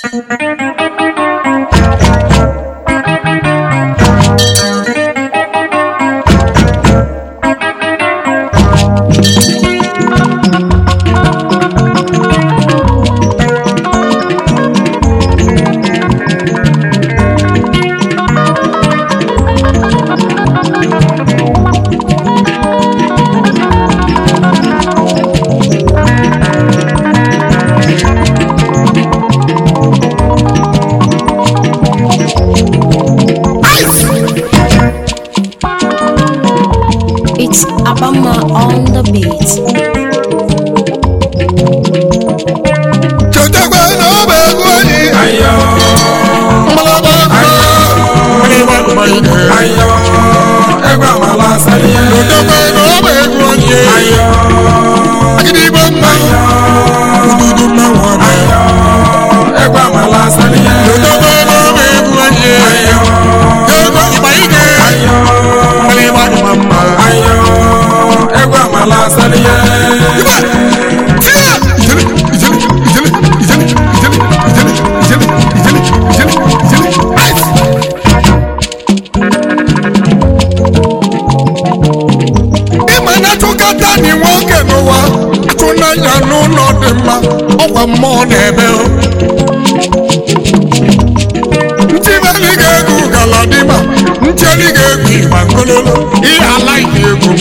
It's Abama on the beat. chetakwa na ọ bụ egwu anyị Ayo, mmalaba mmalaba mmalite ayo, egwu amala asaliye. chetakwa na ọ bụ egwu anyị Ayo, agịdịgba mma ududu mmanwụ ọma ayo, egwu amala asaliye. chetakwa na ọ bụ egwu anyị Ayo, ego ịgba ike ayo, mmalịgba ịgba mma ayo, egwu amala asaliye. Iba! Tia! Ijele, ijele, ijele, ijele, ijele, ijele, ijele, ijele, ijele, ijele. Ice! ịma na chụkata dị nwoke n'ụwa atụnanya n'ụlọ dị mma ọkwa mmụọ na-ebe o. ntibeli ga-egwu galadima ncheli ga-egwu ịgba ngololo ihe ala ike egwu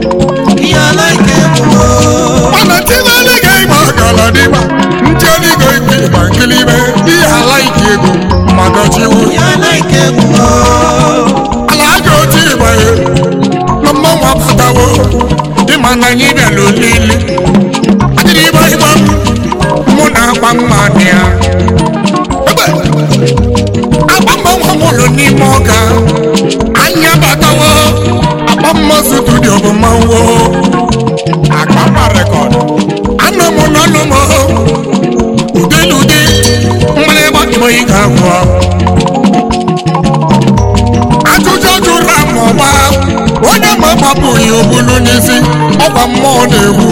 mana ntibeli ga-ịgba galadima ncheli ga-egwu ịgba nkilibe ihe ala ike egwu maka chiwu ala aja otu ịgba ya na mmanwụ apụtawo ịma na anyị bịara olili adịrị ịgba ịgba mụ na akpa mma dị ya Egbe! akpa mmanwụ mụrụ n'ime ọga anya batawo akpa mma studio bụ mmanwụ akpa mma rekọd anọ m n'ọnụ m udelude mgbịrịgba igbo ị ga-agwọ ajụjụ jụrụ amụma onye ma gbapụghị obulu n'isi ọkwa mmụọ na-egwu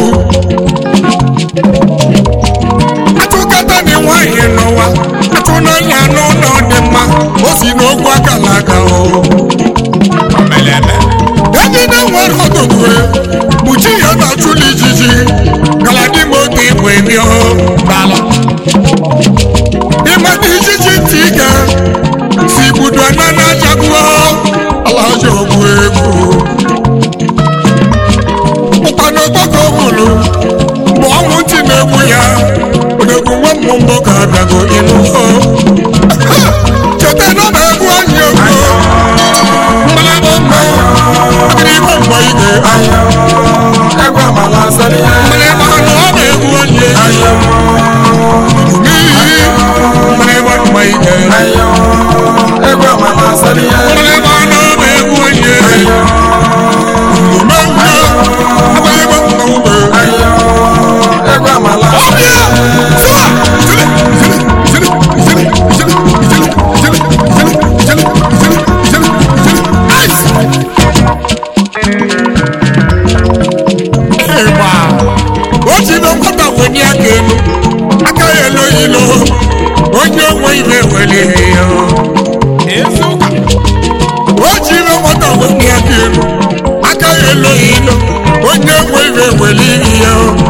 atụkata dị nwanyị n'ụwa atụnanya n'ụlọ dị mma o si n'okwu akala aka o ejide nwere ọtụtụ kpuchi ya na chụlụ ijiji galadimoto igwe bịa n'ala ịmata ijiji ntị ga si gbudu na na-ajaguo alaja ogbu egwu ụkpana ọgbakọ bụrụ bụ ọnwụ ntị na-egbu ya odogwu nwa mmụ mbọ ka abịago ịnụ cheta na ọ na-egwu anyị egwu mmalaba mma agịrịgba mgbe ige Ayo, egwu amala asaliye. mmalaba na ọ na-egwu anyị Ayo, n'ihi mmalaba mgbe ige ayo, egwu amala asaliye. mmalaba na ọ na-egwu anyị Ayo, mmalaba mmalaba mgbe ayo, egwu amala Ọbịa! Sụwa! Ijele! Ijele! Ijele! Ijele! Ijele! Ijele! Ijele! Ijele! Ijele! Ijele! Ijele! Ice! Ịgba! O ji na nwata wenye aka elu aka ya elo ilo onye onwe iwe were ya o ji na nwata wenye aka elu aka ya elo ilo onye onwe iwe were ya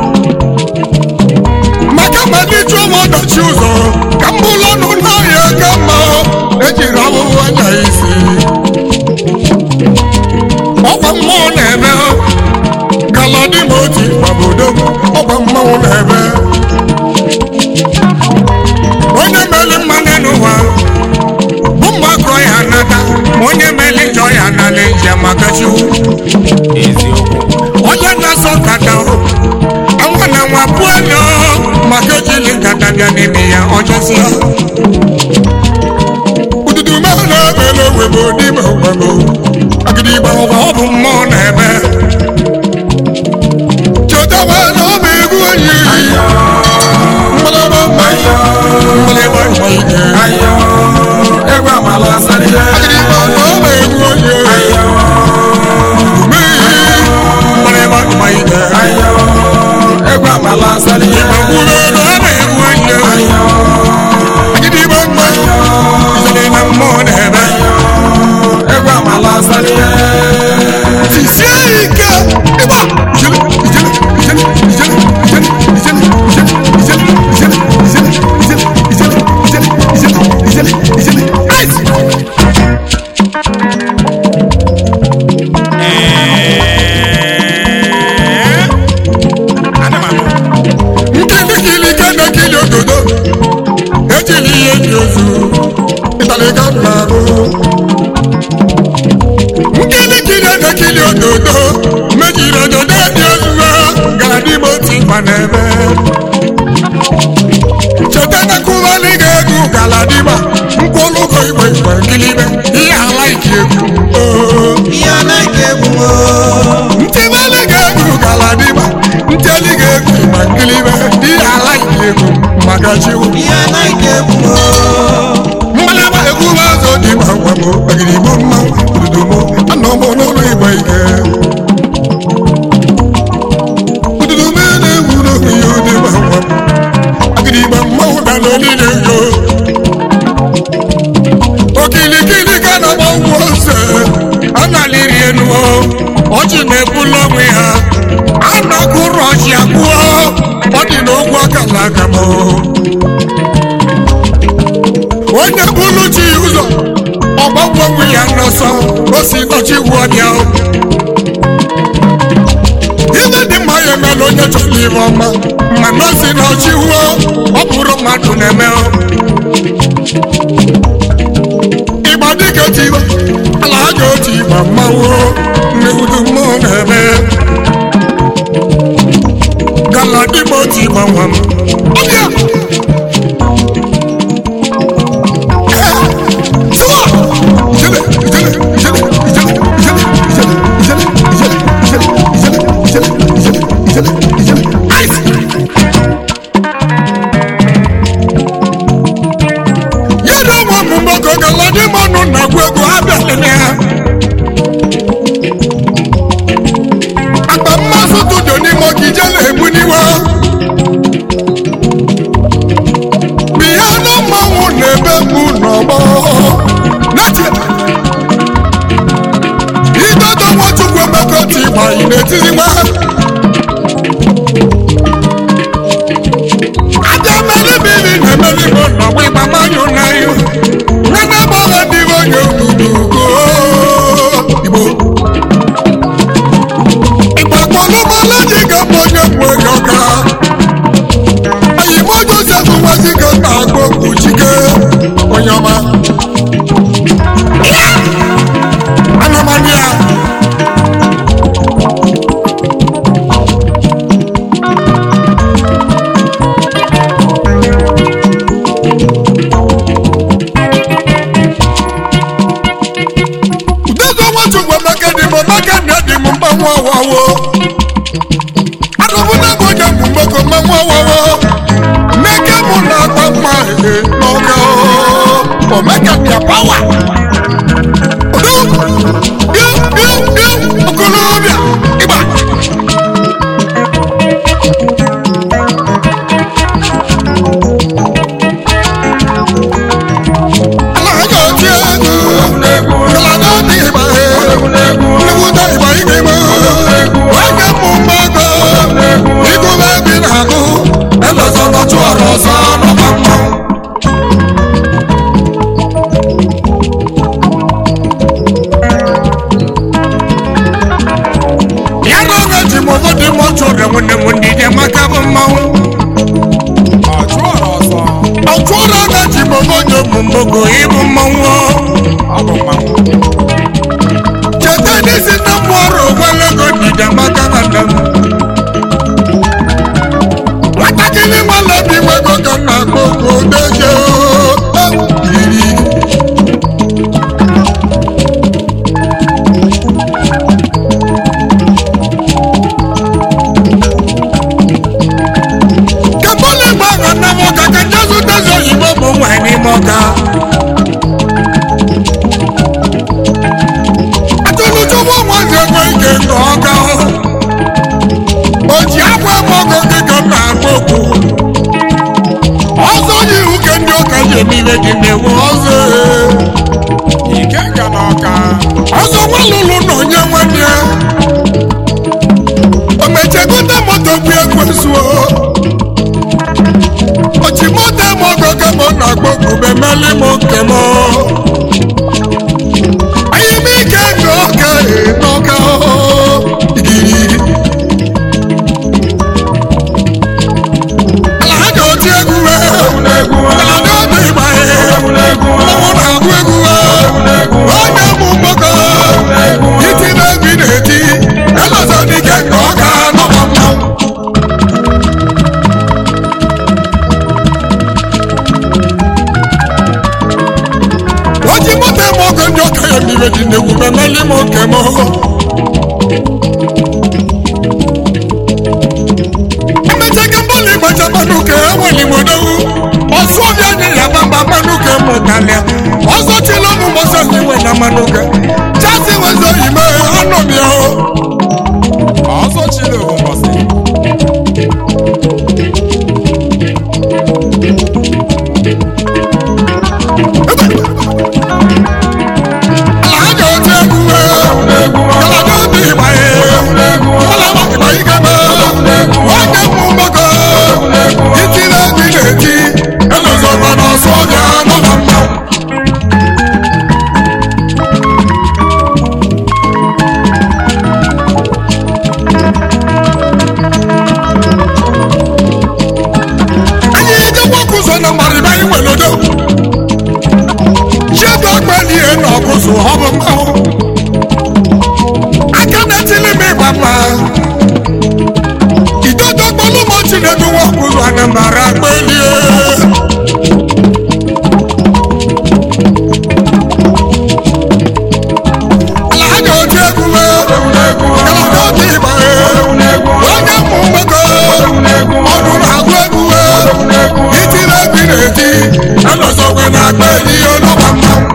maka ma ndị chụọ m ọdachi ụzọ ka m bụrụ ọnụ n'ọhịa ka mma ejiri ọbụbụ anya isi ọkwa mmụọ na-eme gala dị m otu gbabodo ọkwa mmanwụ na-eme onye meli mmanụ n'ụwa bụ mma kọọ ya nata ma onye meli njọ ya nala nje maka chiwu onye na-asọ kata anwa na nwa pụọ maka ejili nkata bịa n'ime ya ọjọsịa ududu mehụ na-ebele owebo n'ime owebo agịdịgba ụwa ọ bụ mmụọ na-ebe chetawa na ọ bụ egwu onye mgbalaba mgbalịgba ịgba ike ayo, egwu amala asaliye. agịdịgba na ọ bụ egwu onye umeihe mgbalịgba ịgba ike Ayo, egwu amala asaliye. Ìgbàgbọ́ ló lọ́ bẹ̀ wọ́n yẹ. Ayo, Agídí ekili ihe dị ozu ịtalịga na ahụ nkili kiri ekili ododo mejiri ododo dị ozuzo gara n'ime otu ịgba n'ebe cheta na kụwali ga-egwu galadima nkwụlụgo igwe igwe nkilibe ihe ala ike egwu oo ihe anaghị egwu m ntịmali ga-egwu galadima ntịali ga-egwu ma nkilibe ihe ala ike egwu maka chiwu ihe anaghị egwu m mgbalaba egwu azụ dị ma ngwa m ogirigbo mma ududo m anọ m n'ụlọ igbe ike ududo m na-egwu n'oge ya dị ma ngwa m agirigbo mmanwụ da n'olile yo okilikili ka na gbanwe ose a na-alịrị enu ọchị na-ebulu onwe ya a na-akụrụ ọchị akpụọ ọ dị n'ogwu akala aka m onye bụrụ chi ụzọ ọgbagwo onwe ya n'ọsọ o si nọchi wuo bịa ibe dị mma ya emela onye chọrọ ihe ọma mana o si nọchi wuo ọ bụrụ mmadụ na-eme ịgba dịka tiba ala ha ga-otu ịgba mmanwụ n'udu mmụọ na-eme gala dịba otu ịgba nwa m ọbịa yẹ́nì ọmọ mú mbọ́kọ̀ gàlọ́dé mọ́nù nàgbọ́ egwu abẹ́lẹ̀ ní ha. àgbà mmasị tụjọ n'ime ogige na-egbu n'iwe. biya na mmanwụ na-ebe mgbu n'ọgbọ. n'etie idodo nwachukwu emeka otu ịgba ị na-etizi nwa. aja mmeri mmiri na-emeri m n'ọgbọ ịgba mmanụ n'ahịa. nne gbọghọ ndị onye obodo igbo. ìgbà pọ̀lọ́mọlá ní gàmọ́ ní ẹ̀mọ́ yọ̀ọ̀ká. àyìnbó joseph wá sí gàmọ́ àgbọ̀kù jíkẹ́ ọ̀yọ́mà. anamania. Udozo Nwachukwu Emeka dị m Emeka na dị m mgbanwe ọwawo. Agụbụ na bụ onye bụ mgbakọ mmanwụ ọwawo. Mmeke mụ na-agba mma ehe n'ọga oo. Omeka bịa pawa. Udo, bịa, bịa, bịa, okolobịa, ịgba. Ala ha ga-oti egwu. Ala na-adị ịgba he. Nnukwu ịgba ike ime. Nwoke mụ mgbakọ. Igube bi n'agụ. Elọzọ nọchụ ọrụ ọzọ n'ọgba mmanwụ. Ya na oge ji m ụfọdụ m ọchụ ọrịa nwanne m ndị dị maka bụ mmanwụ. Ọchụ ọrịa na ji m ụfọdụ bụ mgbogo ịbụ mmanwụ. Cheta n'isi na mmụ ọrụ ogologo dịda maka nwanne m. Nwatakịrị nwale obi nwego ka m na-akpọ okwu odoje iri. Kabole gbagha na mọka ka Jesu tezo oyibo bụ nwa n'ime ọka. Atụlụchukwu nwazi ego ike nke ọka. O ji akwa ebe ọgọ gị ka m na-akpọ okwu. Ọzọ yi iwu ke ndị ụka ji eme gị na-ewu ọzọ. Ọzọ nwa lụlụ na onye nwanne ya. O mechegote moto bụ ekwesuo. Ochimote m ọgọ ka m na-akpọ okwu meli m nke m. Anyị m ike nke ọka ee n'ọka igirigi. Ala ha ga-oti egwu wee. Ala na-ebe medi n'egwu memeli m oke m emechaga mgbalị ịgbacha mmanụ ka enweli m odowu ọsụ ọbịa nye ya gbamba mmanụ ka mụtalịa ọzọ chila ụmụ mgbọsọ iwe na mmanụ ka chasi wezo ime anọ m ya o ọzọ chile bụ mbọsị alaja otu egwu galada obi ịgbanye galaba ịgba ikebe nwanne m mgbakọ itiri egwu ị na-eti elozọba n'ọsọ ọbịa nọ na mmanwụ anyị ejekwa ọkụzọ na mgbariba anyị nwere odo chiego akpalie na ọkụzụ ọ bụ mmanwụ aka na-etili m ịgba mma idodo kpọlụ m chinedu nwa ọkụzụ anambara akpalie ala ha ga-oji egwu galata obi ịgba onye mmụ mgbakọ ọdụ na-agụ egwu itiri egwu ị na-eti anọzọkwe na akpa ihe n'ọgba mmanwụ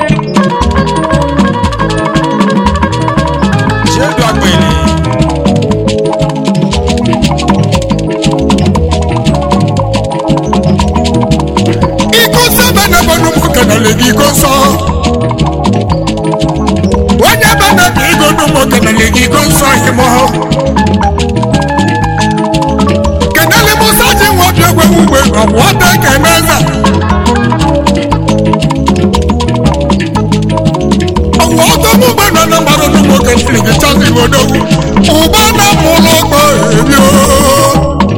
chiedu akpịlị iko nsọ bana bọnu mu kanale gi iko nsọ onye bana bi igo nu mu kanale gi iko nsọ himo kanale musa ji nwa bi egwe ugbe ọbụ ọta keneza ọwụ ọtọ mu gbe nọ na mmadụ nu mu kanale gi chọsi odogwu ụba na mụ ụlọ ọkpọ ebi ooo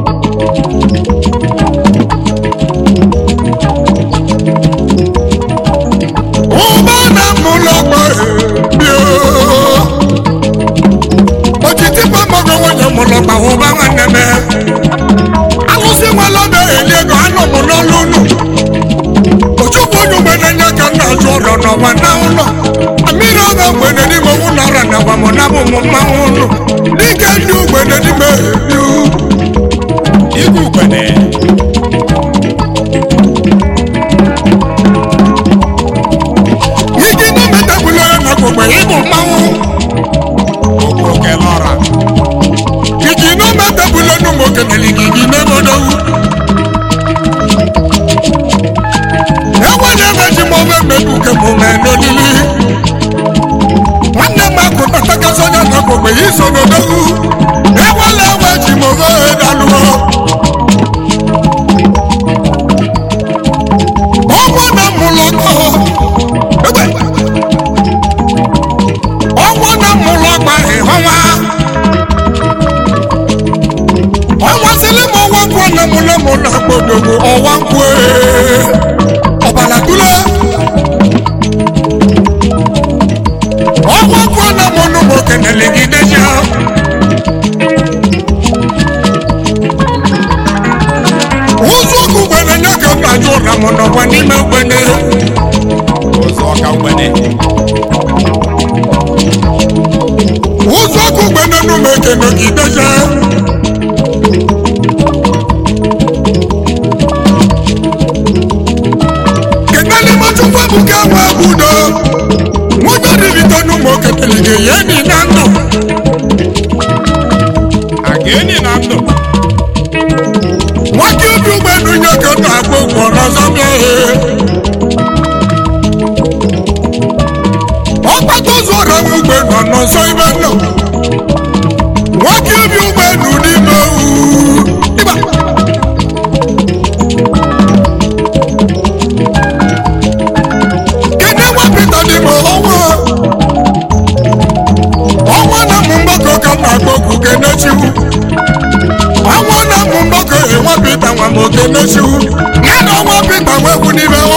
ụba na mụlọkpọ ebio otiti gbamọgọ nwunye mụlọkpa ụba nwanne m alụsị nwelọdọ eli ego anọ m n'ọlụ unu ojukwu onye mgbede nye ka nna azụ ọrọ n'ọgba na ụlọ mmiri ọga mgbede n'ime owu na ọra na gbamọ na bụ ụmụ mmanwụ ụlọ dike ndị ugbede n'ime ebiu igwe ugbene igi na metabụla ya na gbogbe ịbụ mmanwụ okwu kelọra igi na metabụla n'ụmụ okenye igi n'ebodowu enwere ebe ji m ofe mmebi uke m mee n'olili nwanne m akụ tatakasị onye na gbogbe ya iso n'odowu enwere ebe ji m ofe dalụọ ọnwa na mụlọkọ egbe ọnwa na mụlọkọ ịhọnwa ọnwa sịlị m ọnwa nkwụ na mụ na mụ na gbodogbo ọnwa nkwụ ee. ọbala tule ọnwa nkwụ na mụ na mụ kenele gị deja ụzọ ọkụ gbere nye ka m na-ajụ ụra m n'ọgwa n'ime ogbene ụzọ ọka ugbene ụzọ ọkụ gbere n'ụmụ ekene gị deja kenele machukwu ebuka nwa udo nwonye ribite n'ụmụ oketele gị ya enyi na ndụ aga enyi na ndụ nwoke obi ụgbọelu nye ka m na-agba ụgwọ n'ọzọ bịa ee ọkpata ụzọ ọra nwa ụgbọelu nọ n'ọzọ ibe nọ nwoke obi ụgbọelu n'ime owu ịba kedu nwa pita n'ime ọnwa ọnwa na mụ mgbakọ ka m na-agba okwu kenechiwu ọnwa na mụ mgbakọ enwe pita nwa m okenechiwu ya na ọnwa pita nwekwu n'ime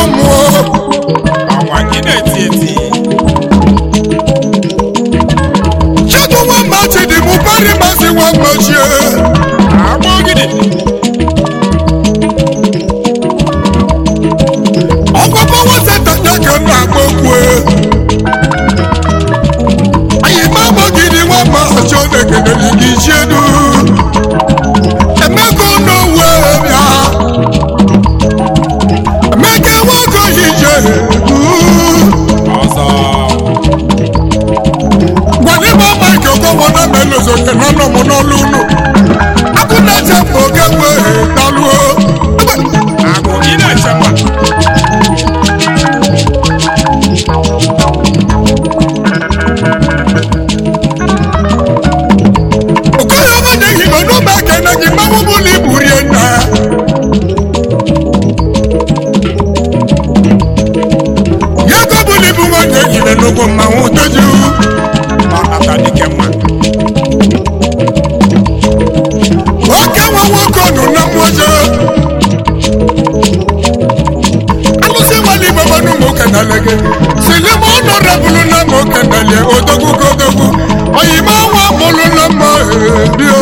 silima ọnọdụbụrụ na m okenele odogwu kodogwu oyime nwa mụrụ na mma ebio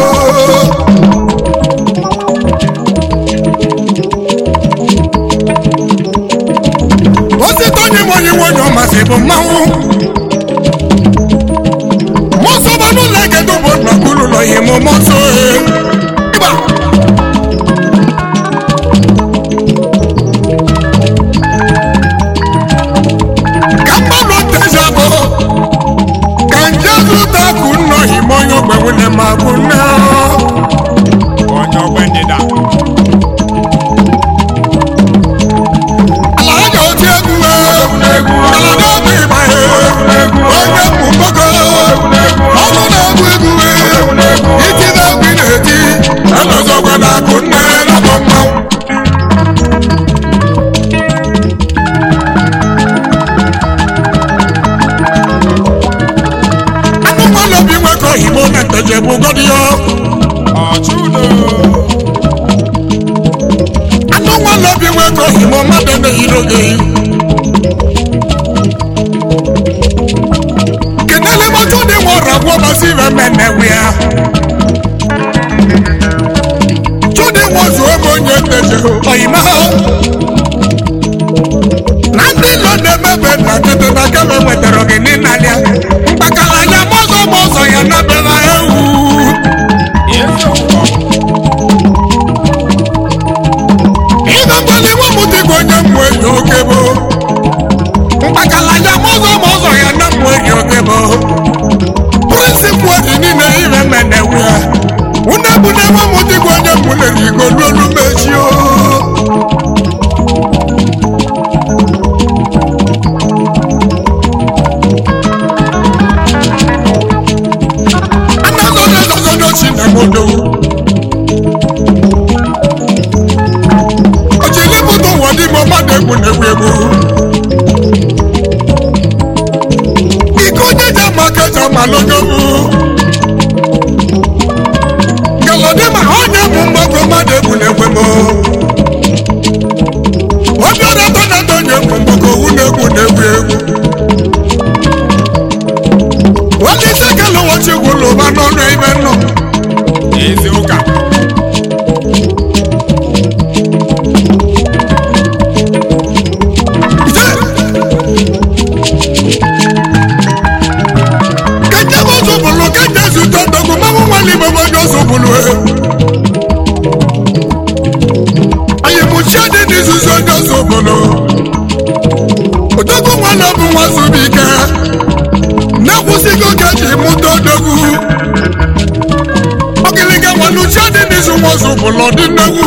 osite onye m onye nwonye ọmasị bụ mmanwụ mọsọbanụ na-egedo bụ nnọkụrụ ụlọ ihe m mọsọ ịgba ka mmadụ ntezi abụ ka nje zụta akụ nnọ ime onye ogbe nwunye ma bụ nne onye ogbe ndịda ala aja oti egwu ala na-egwu ịgba onye mụ mgbọkọ ọnụ na-egwu egwu iti na-egwu ị na-eti elozọgwa na akụ nne na-abọ mmanwụ anụ mmanụ obi nwekọ igbo na nteje bụ gọdịyo ọchụdo anụ nwanne obi nwekọ igbo mmadụ na-eyiro gị kenele mọtò ni wọn rà wọ́n bá sí bẹ́ẹ̀ mẹ́nẹ̀ wíyà. Tóde wọn sọ ebo nye tẹ̀sẹ̀ ọ̀yìnbá. Nàndí lọ́dẹ mẹ́bẹ̀ nà tètè nà kẹ́mẹ́ wẹ̀tẹ̀rọ̀ gị ní nàlẹ́. Mkpakala ya mọ́sọ̀ mọ́sọ̀ ya nàbẹ̀ nà ewu. ezi ụkọ Ìgbà mgbali wọn mú ti gbọ́nyẹ mú enyi oge bo. Mkpakala ya mọ́sọ̀ mọ́sọ̀ ya nà mú enyi oge bo. Pírísìpù ọ̀dì nílé ìrẹ́ mẹ́nẹ̀ wíyà. Wúnẹ́bùnẹ́ wọn mú ti gbọ́nyẹ mú lè rí ìgòlú olúmẹ̀sí o. Anazodo zozodo Chinemodo. Ojili moto wọdi mo má dẹ́kun n'egwu egwu. Ikú jíjà máa kẹta máa lọ́jọ́ mú. Gàlọ́dé máa ọ̀nyẹ́ mú mọ́kò má dẹ́kun n'egwu mọ́. Obi ọ̀dọ́ tó náà tó nyẹ́ mú mọ́kò wú n'egwu n'egwu egwu. Wọ́n ní sẹ́kẹ̀lì wọ́n ti wù lò bá nọ́ọ̀nù ẹ̀mẹ́ náà. ezi ụka kẹjẹ bó sobolo kẹjẹ sùtọ dọkọ mẹmú wàlí bọbọ jọ sobolo ẹ. àyẹ̀mú sẹ́ni ní sísọ jọ sobolo. òdòkú wọn lọ fún wọn sùbí kẹ. nẹ́kùsí kò kẹ́jì mú tó dọ́kú. ọ̀kìlìkẹ́ wọn lu sẹ́ni ní sùnwọ̀n sobolo dín dọ́kú.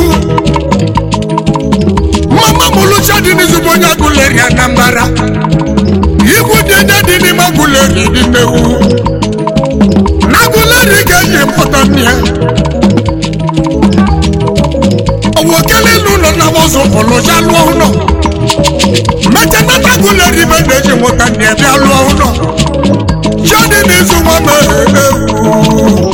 mama mulu sẹ́ni ní sùnwọ̀n nyàgùlẹ̀ rí anambara. ikwu dede dị n'ime agụleri dị nnewu n'agụleri ga-eji mpụta nne ya ọwụ okele n'ụlọ na mọzụ pụlụja lụọ ụlọ mete na agụleri be na-eji mụta nne ya bịa lụọ ụlọ jadi n'izu nwa mere ewu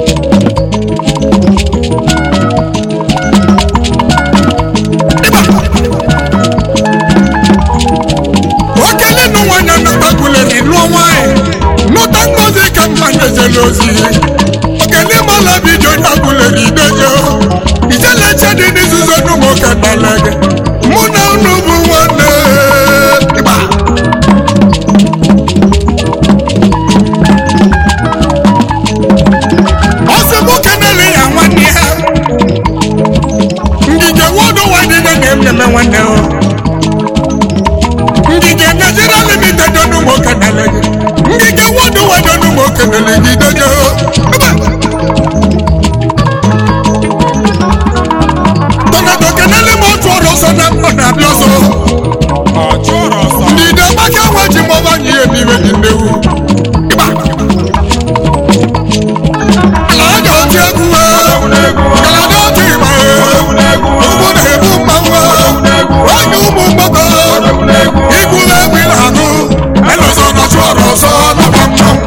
okele nụ nwanyị anataguleri lụọ nwanyị nụta ngozi ka mma na-ejele ozi okele mala bido nyaguleri ideje ijeleche dị n'izuzo n'ụmụ kedalege mụ na unu bụ nwanne ịgba ọsị mụ kenele ya nwanne ya ngige wodo wadide na-ememe nwanne o ngige Nigeria limited ọdún mọ kẹnẹlẹ yìí ngige wọdún wọdún ọdún mọ kẹnẹlẹ yìí dẹjọ. tọ́nàtọ̀ kẹnẹlẹ mọ tún ọ̀rọ̀ sọ náà pọ̀ nàbí ọ̀sọ̀. ọchụrụ ọsọ ndìdẹ bákẹ́ wọ́n jí mọ́ bá yí èmi rẹ̀ ní ndewu. Ibà. Àlàájá ọtí egwu ẹ̀. Kàlàdé ọtí ìgbà ẹ̀. Ugwu na-ebu mmanwụ ẹ̀. Onye ụmụ mgbọkọ. Igwu na-egwu na-agụ. Elọsọ nọchụ ọrụ ọsọ n'ọgba mmanwụ.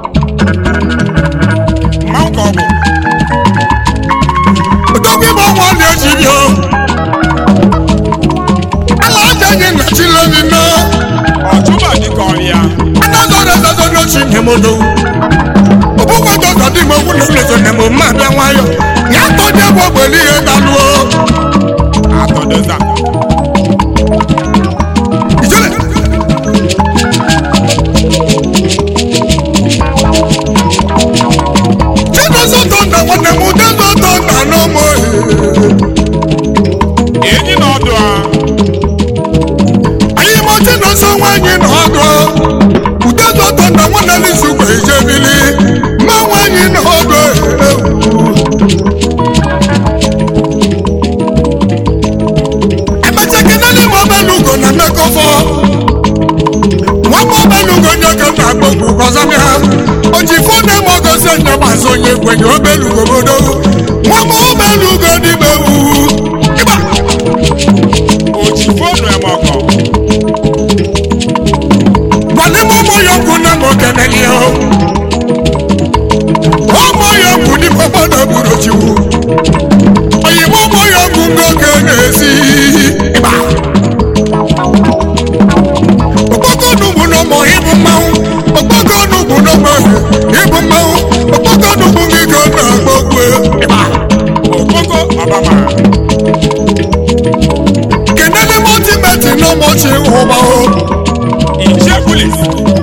mmanwụ ka ọ bụ Odogwu ịgba ọnwa na-eji bịa. Àlàájá yẹn nà chi lómi náà. ọchụba dịka ọrịa anazọrọzazọrọchi nyemodo ọbụkwadọzọ dị m okwu na ụlọzọ na mo mma bịa nwayọ ya tọdị bụ ogbeli ihe daluo atọdoza ijele chedozọtọ na nwanne m dezọtọ na n'ụmụ enyi na ọdụ a anyị mọchi n'ọsọ nwaanyị na ọdụ udezọtọ na nwanne n'isugbe ijebili mma nwaanyị na ọdụ ewu emechakịnadị m obelugo na mmekọfọ nwamba obelugo nye ka m na-akpọgbu gọzamịa o ji fone m ogosi nyamazụ onye kwenye obelugo bodo nwamba obelugo n'ime ewu ịgba oji fonu eme ọkọ gbalị m ụmụ ya okwu na m okeneli ya ụmụ ya okwu n'ime obodo buru chiwu oyibo ụmụ ya okwu ngoke na-esi ịgba okpoko n'ugwu n'ụmụ ịbụ mmanwụ okpoko n'ugwu n'ụmụ ịbụ mmanwụ okpoko n'ugwu gị ka ọ na-agba okwu ịgba okpoko ọbama kenele m otimeti n'ụmụchi ụgba ichie pulis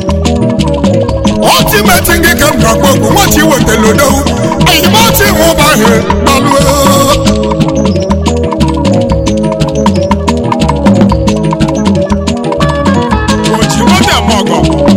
otimeti gị ka m na-agba okwu nwachi wetara odowu ayịmochi ụgba ahụ gbalụo oji moto eme ọkọ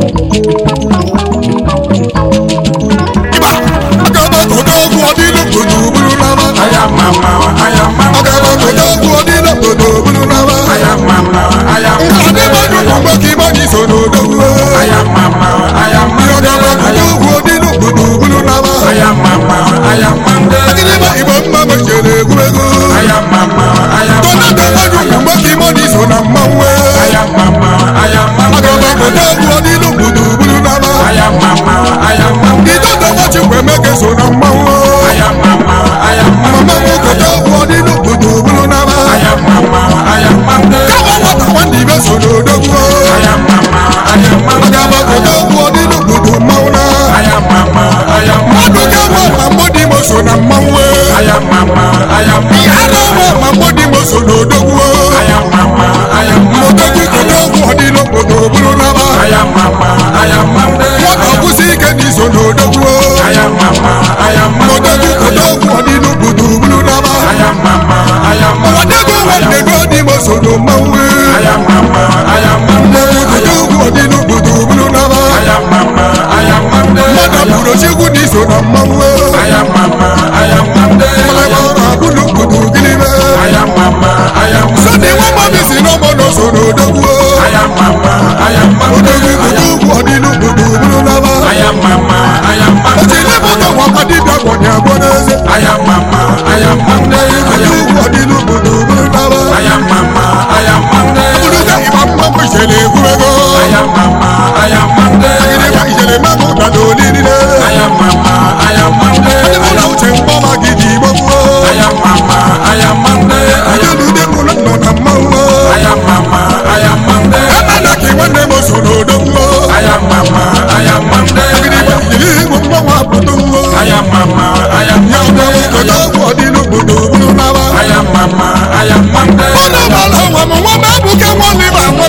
ịba agaba kodogwu ọdịlu kodo buru n'ama aya mama aya mama agaba kodogwu ọdịlu kodo buru n'ama aya mama aya nka dị mmadụ bụ mgbe ka ịgba gị so n'odogwu aya mama aya agaba mama kodogwu ọdịlu kodo buru n'ama aya mama aya mama agịdịgba igbo mma mechere egwuregwu aya mama aya tonado mmadụ bụ mgbe ka ịgba gị so na mmanwụ aya mama aya mama agaba kodogwu ọdịlu kodo buru n'ama aya mama aya mama idodo nwachi mgbe emeke so na mmanwụ aya mama aya mama mama m kodogwu ọdịlu kodo buru n'ama aya mama aya mama kama nwata nwanne ibe so n'odogwu aya mama aya mama agaba kodogwu ọdịlu kodo mmanwụ na aya mama aya mmadụ mama ga-enwe ma mgbodi mo so na mmanwụ aya mama aya ihe mama a na-enwe ma mgbodi mo so n'odogwu aya mama aya mama odogwu kodogwu ọdịlu kodo buru n'ama aya mama aya mama nwata kwụsị ike n'iso n'odogwu aya mama aya mama odogwu kodogwu ọdịlu kodo buru n'ama aya mama aya mama odogwu nwanne gị ọdị mo so na mmanwụ aya mama aya mama odogwu ọdịlu kodo buru n'ama aya mama aya mama mmadụ bụrụ chikwu n'iso na mmanwụ aya mama aya mama Malaba ọrụ abụlụ kodo gịnịbe aya mama aya mama sọdị nwa mmadụ si n'ọmọ nọ so n'odogwu aya mama aya mama odogwu kodogwu ọdịlu kodo buru n'ama aya mama aya mama oji lebụta nwakwa dibịa gwọnya agwọ n'eze aya mama aya mama aya odogwu ọdịlu kodo buru n'ama aya mama aya mama bụrụga ịgba mma mgbe ijele egwurego aya mama aya mama gịnịgba ijele mamụ na n'olilile aya mama aya mama ndị mụ na uche mgbọma gị dị igbo gwuo aya mama aya mama aya Ajalude mụ na nọ na mmanwụ aya mama aya mama Emela ka nwanne m so n'odogwu aya mama aya mama gịnịgba ijele igbo mmanwụ apụtụ aya mama aya ya mama ọdọwụ kodogwu ọdịlu kodo buru n'ama aya mama aya mama Ọnụ ọbala nwa m nwa m ebuka nwa m ịba nwa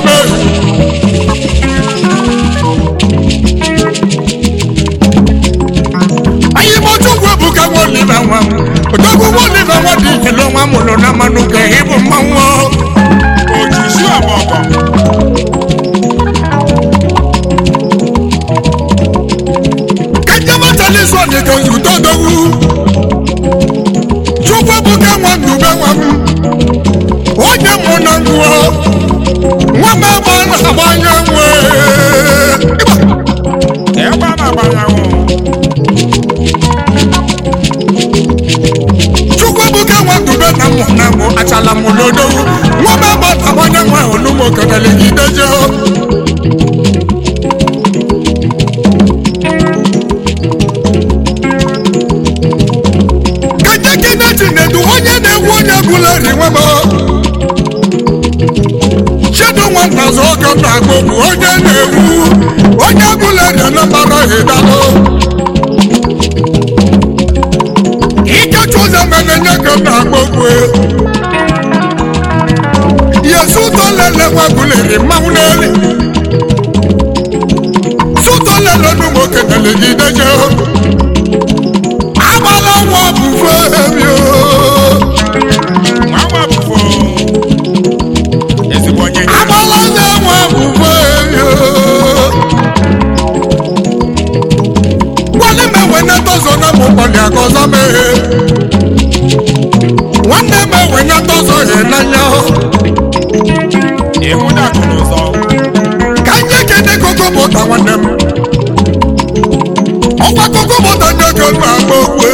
m anyị m ojugwu ebuka nwa oliva nwa m odogwu nwa oliva nwa dị ijele nwa mụrụ na mmanụ ka ịbụ mmanwụ oji su eme ọkọ kejematalis ọdịka nzute odogwu chukwu ebuka nwa m dube nwa m onye mụ na ngwụọ nwa m ebe a na-agbanye nwe ebe a na-agbanyanwụ chukwu ebuka nwa dube na mụ na mụ achala m n'odogwu nwa m ebe a na-agbanye nwe olumo kedele gideje keje keneti na-edu onye na-egwu onye bụla ri nwa m chedo nwa nnazi oge m na-agba bụ onye na-ewu onye bụla dị na mbara ịdalụ ikechi ụzọ mere nye ka m na-agba okwu yesu ụtọ lele nwebụliri mmanwụ n'elu sụtọ lele nu nwoke na-elegide je agbala nwa bụfe ebio nwa nwa bụfo ezigbo onye nye agbala nne nwa bụfe ebio nwanne m enwe netozo na mụ kpọli agọzọ meghe nwanne m enwe netozo he n'anya ịhụ dakụ n'ụzọ ka nye kene koko mụta nwanne m ọgwa koko mụta ndị oge m agba okwe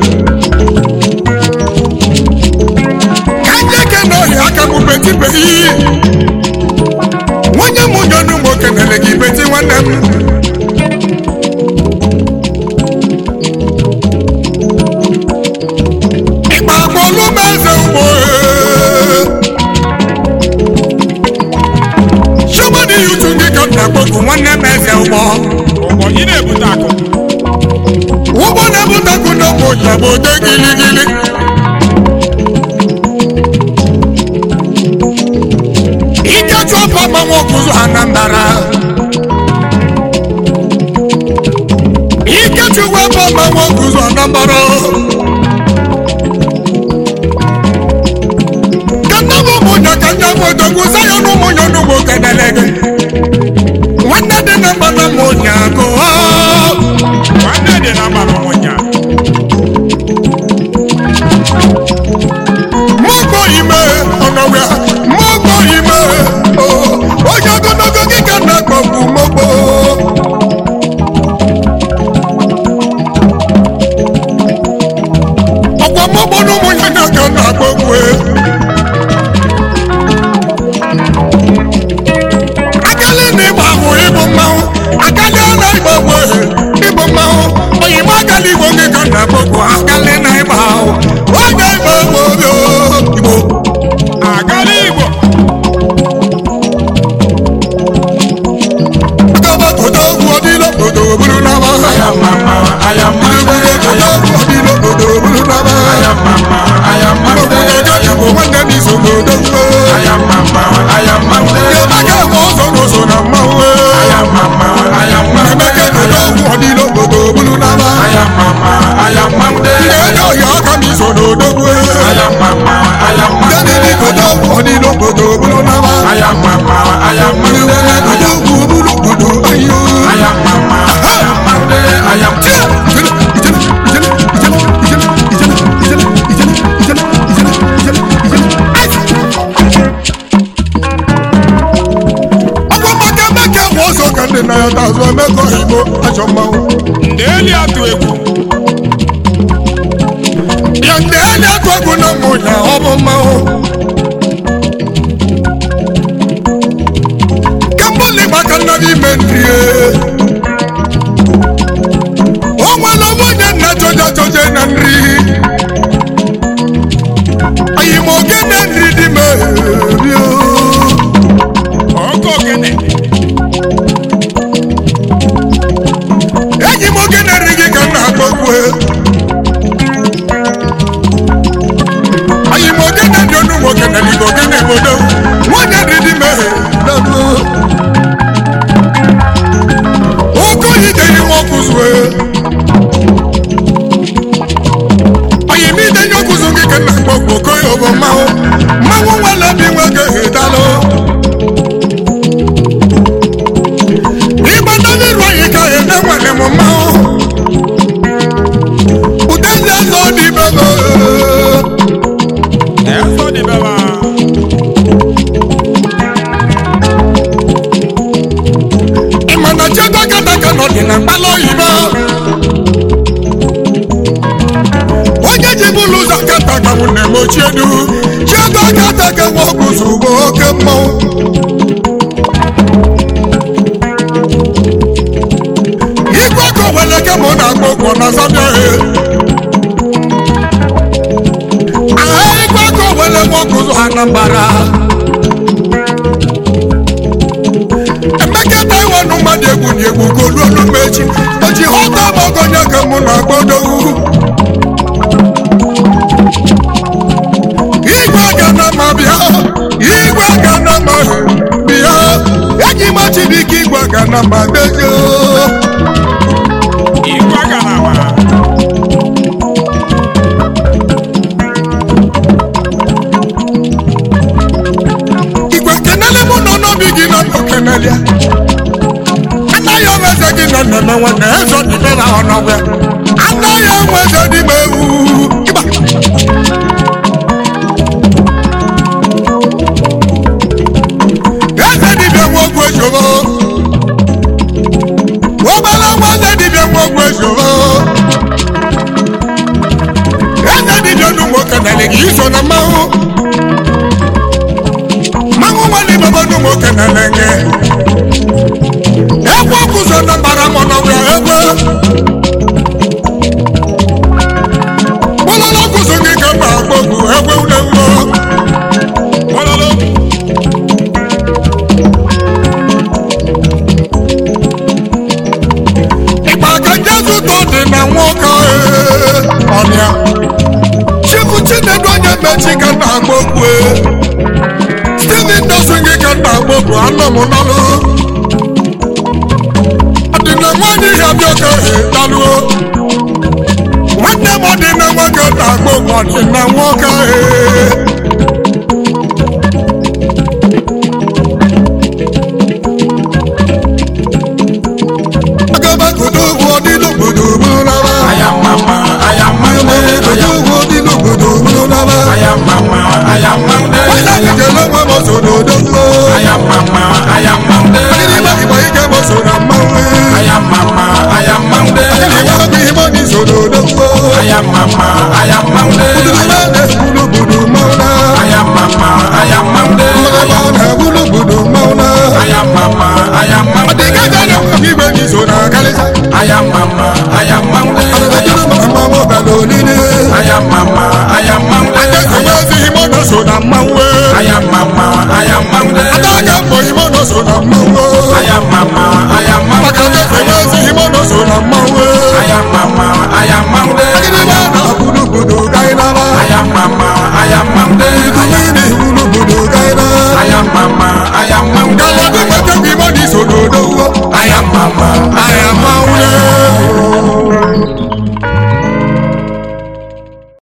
ka nye kene ohi aka m betibe iyi nwunye m nyonu m okenele gị beti nwanne m ịkpa agbolu m eze ugbo somebody you to get up na gbogbo nwanne m eze ụgbọ ụgbọ ị na-ebute akụ ụgbọ na-ebutakwu n'ụmụ ụjọba ode giligili ike chụọ papa nwokuzu anambara ike chụwa papa nwokuzu anambara kanabo ụmụnya ka ndị amodogwu zayo n'ụmụnya n'ụmụ kenelege nwanne dị na mgbada mụnya gụọ nwanne dị na mba n'ụmụnya mọ́gbọ́ ime ọ̀nàwẹ́ mọ́gbọ́ ime o onye ogologo gị ka na gbọ̀gbù mọ́gbọ́. ọ̀pọ̀ mọ́gbọ́ n'ụmụ ya na ka na gbọ̀gbù e. akali na ịgba ahụ ịbụ mmanwụ akali na ịgba ahụ ịbụ mmanwụ oyibo akali igbo gị ka na gbọ̀gbù akali na ịgba ahụ onye ịgba ahụ obi igbo. agala igbo Akaba kodo odilo kodo bulu nama. Aya mama, aya mande, Kodo aya odilo kodo bulu nama. aya mama, aya mande, Kodo yabo wanda mi so kodo mbo. aya mama, aya mande, Yabaka mo so no so na mawe. aya mama, aya mande, Yabaka kodo odilo kodo bulu nama. aya mama, aya mande, Yedo ya ka mi so no do mwe. aya mama, aya Dani ni mande, kodo odilo kodo bulu nama. aya mama, aya Kodo mande, bulu kodo ayo. aya mama, aya mande, aya ọgwụmaka bụ ụzọ ka ndị na ya tazụ emekọ igbo achọ mmanwụ ndị eli atụ egwu ya ndị enyi atụ egwu na mmụ ya ọ bụ mmanwụ kembụli gbaka nnabi ime nri o nwere nwunye nna jọja jọje na nri anyị ma oge na nri dị merio oge ogene enyi m oge na-eri gị ka m na-akpọ okwu anyị ma oge na-eri onu nwoke na na mbadejo Igwe aga na ama. igwe kenele mụ nọ n'obi gị nọ nọ kenelia anaghị onwe eze gị nọ nneme nwanne eze ọdịbe na ọnọgwe anaghị onwe eze dị ma ewu ịgba eze dibịa nwa ogwu ezoro obere nwa eze dibịa nwa ogwu ezoro eze dibịa nụ nwoke nalị gị iso na mmanwụ mmanwụ nwanne baba nụ nwoke nalị gị egwu ọkụzọ na mbara mọ n'ọbịa egwe kpọlọlọ ọkụzọ gị ka mba agbọgbu egwe ulewo Ololo. ịgba ka jesu tọ dị na nwoke ee, ọnịa chifu chinedu onye mechi ka nna agbọgbu steven dosu gị ka nna agbọgbu anọ m n'ọlụ ọdịna nwanyị ihe abịa ka dalụo nwanne m ọdịna nwoke na agbọgbu ọdịna nwoke ee.